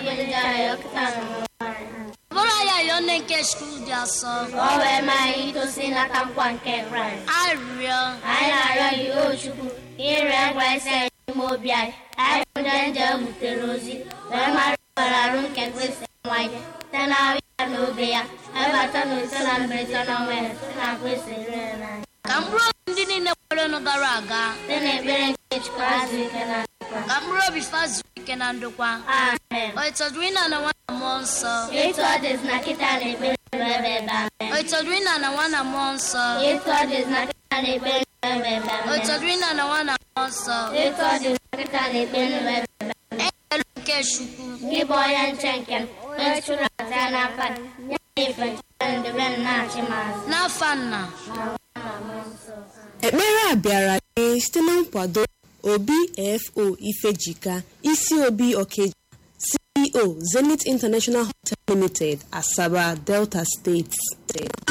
gị anyị ọkụta na bụrụ ya yọọ nne nke skuul dị asọ ka ọ wee maa anyị itosi nata nkwa nke kraịst arịrịọ anyị na-arịọ gị o chukwu ka ire nkwa isi anyị n'ime obi anyị anyị bụ ndị nje butere ozi wee mara ịbara arụ nke kristi nwa anyị site na ahụ ya na obe ya ebata na ise na mberede na ọnwa ya site na kristi rere n'anya ka mkpụrụ obi ndị niile kwerenụ gara aga site na ekpere nke chukwu azụ ike na ndokwa ka mkpụrụ obi fa zuru ike na ndokwa amen o ịtọdụrụ ịna na nwa na mmụọ nsọ etu ọ dịzi na kịta na ekpere nụ ebe ebe amen o ịtọdụrụ ịna na nwa na mmụọ nsọ etu ọ dịzi na kịta na ekpere nụ ebe ebe o amen ịtọdụrụ ịna na nwa na mmụọ nsọ etu ọ dịzi na kịta na ekpere nụ ebe ebe ekele nke chukwu gị bụ onye nche nke m onye chụrụ aja ya n'aka gị ya na ife nchebe ndebe m na-achị m azụ n'afa nna ekpere a bịara gị site na nkwado obi fo ifejika isi obi okeja ceo zenith international hotel limited asaba delta steeti